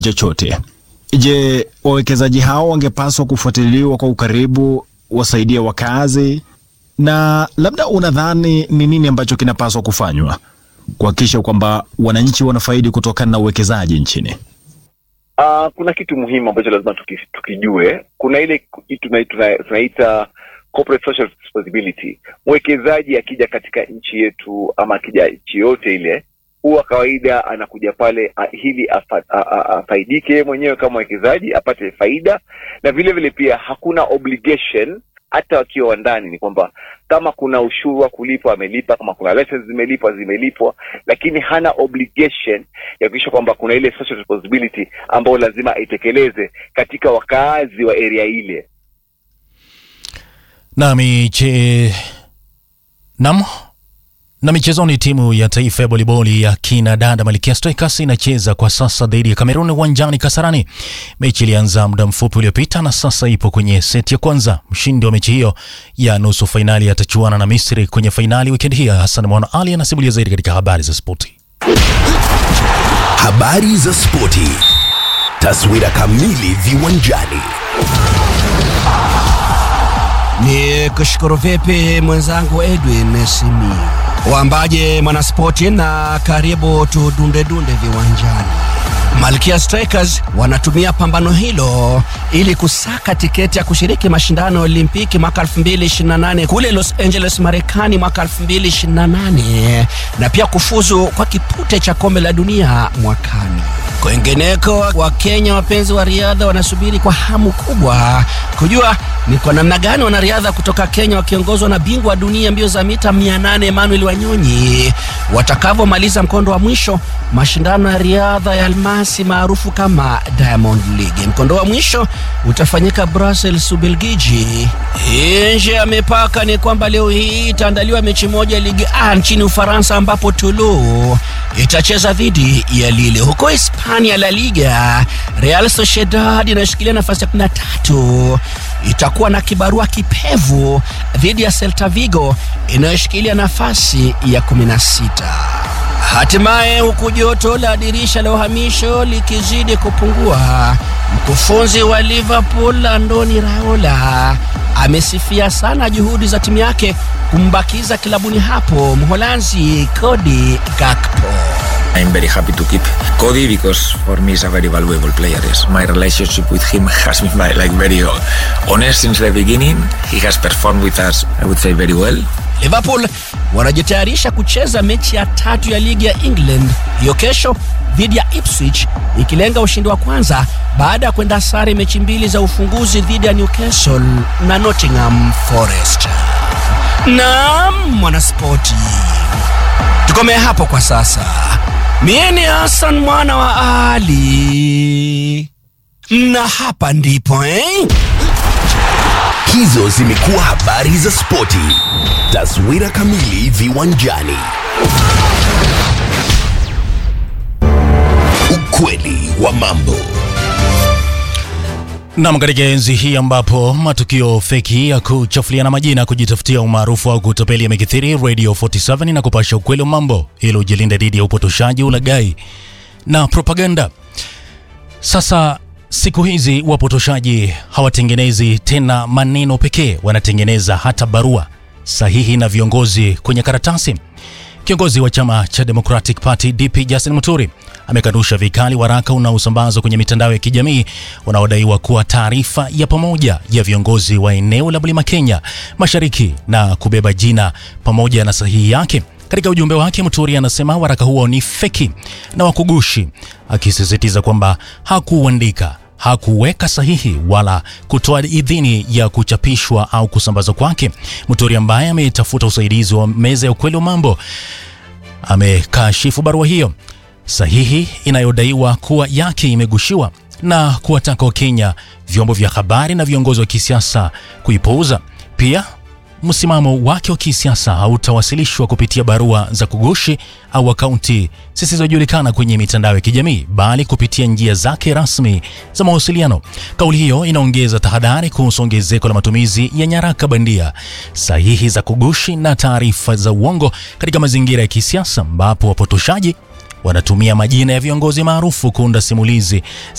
chochote. Je, wawekezaji hao wangepaswa kufuatiliwa kwa ukaribu, wasaidie wakazi? Na labda unadhani ni nini ambacho kinapaswa kufanywa kuhakikisha kwamba wananchi wanafaidi kutokana na uwekezaji nchini? Uh, kuna kitu muhimu ambacho lazima tuki, tukijue. Kuna ile tunaita tuna, tuna corporate social responsibility. Mwekezaji akija katika nchi yetu ama akija nchi yote ile, huwa kawaida anakuja pale a, ili afa, a, a, afaidike mwenyewe kama mwekezaji apate faida, na vile vile pia hakuna obligation hata wakiwa wandani, ni kwamba kama kuna ushuru wa kulipwa amelipa, kama kuna license zimelipwa zimelipwa, lakini hana obligation ya kuhakikisha kwamba kuna ile social responsibility ambayo lazima aitekeleze katika wakaazi wa area ile. Nami che nam na michezoni, timu ya taifa ya voliboli ya kina dada Malkia Strikers inacheza kwa sasa dhidi ya Kamerun uwanjani Kasarani. Mechi ilianza muda mfupi uliopita na sasa ipo kwenye seti ya kwanza. Mshindi wa mechi hiyo ya nusu fainali atachuana na Misri kwenye fainali wikendi hii. Hassan Mwana Ali anasimulia zaidi katika habari za spoti. Habari za spoti, taswira kamili viwanjani. Ni kushukuru vipi mwenzangu Edwin Simi Wambaje mwanaspoti, na karibu tudundedunde viwanjani. Malkia Strikers wanatumia pambano hilo ili kusaka tiketi ya kushiriki mashindano ya Olimpiki mwaka 2028 kule Los Angeles, Marekani mwaka 2028 na pia kufuzu kwa kipute cha kombe la dunia mwakani. Kwengineko, Wakenya wapenzi wa riadha wanasubiri kwa hamu kubwa kujua ni kwa namna gani wanariadha kutoka Kenya wakiongozwa na bingwa wa dunia mbio za mita 800 Emmanuel Wanyonyi watakavyomaliza mkondo wa mwisho mashindano ya riadha ya almasi maarufu kama Diamond League. Mkondo wa mwisho utafanyika Brussels, Ubelgiji. Nje ya mipaka ni kwamba leo hii itaandaliwa mechi moja ya Ligue A nchini Ufaransa, ambapo Toulouse itacheza dhidi ya Lille. Huko Hispania, La Liga, Real Sociedad inayoshikilia nafasi ya 13 itakuwa na kibarua kipevu dhidi ya Celta Vigo inayoshikilia nafasi ya 16. Hatimaye, huku joto la dirisha la uhamisho likizidi kupungua, mkufunzi wa Liverpool Andoni Raiola amesifia sana juhudi za timu yake kumbakiza kilabuni hapo Mholanzi Cody Gakpo. I'm very happy to keep Cody because for me is a very valuable player. Yes. My relationship with him has been like very honest since the beginning. He has performed with us, I would say, very well. Liverpool wanajitayarisha kucheza mechi ya tatu ya ligi ya England hiyo kesho dhidi ya Ipswich, ikilenga ushindi wa kwanza baada ya kwenda sare mechi mbili za ufunguzi dhidi ya Newcastle na Nottingham Forest. Naam, mwanaspoti, tukomee hapo kwa sasa. Mie ni Hassan mwana wa Ali, na hapa ndipo eh? Hizo zimekuwa habari za spoti, taswira kamili viwanjani. Ukweli wa mambo. Nam, katika enzi hii ambapo matukio feki ya kuchafuliana majina, kujitafutia umaarufu au kutapeli yamekithiri, Radio 47 na kupasha ukweli wa mambo ili ujilinde dhidi ya upotoshaji, ulaghai na propaganda. Sasa siku hizi wapotoshaji hawatengenezi tena maneno pekee, wanatengeneza hata barua sahihi na viongozi kwenye karatasi. Kiongozi wa chama cha Democratic Party DP Justin Muturi amekanusha vikali waraka unaosambazwa kwenye mitandao ya kijamii unaodaiwa kuwa taarifa ya pamoja ya viongozi wa eneo la Mlima Kenya Mashariki na kubeba jina pamoja na sahihi yake. Katika ujumbe wake, Muturi anasema waraka huo ni feki na wakugushi, akisisitiza kwamba hakuuandika hakuweka sahihi wala kutoa idhini ya kuchapishwa au kusambazwa kwake. Muturi ambaye ametafuta usaidizi wa meza ya ukweli wa mambo amekashifu barua hiyo sahihi inayodaiwa kuwa yake imegushiwa na kuwataka Wakenya, vyombo vya habari na viongozi wa kisiasa kuipuuza. Pia msimamo wake wa kisiasa hautawasilishwa kupitia barua za kugushi au akaunti zisizojulikana kwenye mitandao ya kijamii bali kupitia njia zake rasmi za mawasiliano. Kauli hiyo inaongeza tahadhari kuhusu ongezeko la matumizi ya nyaraka bandia, sahihi za kugushi na taarifa za uongo katika mazingira ya kisiasa ambapo wapotoshaji wanatumia majina ya viongozi maarufu kuunda simulizi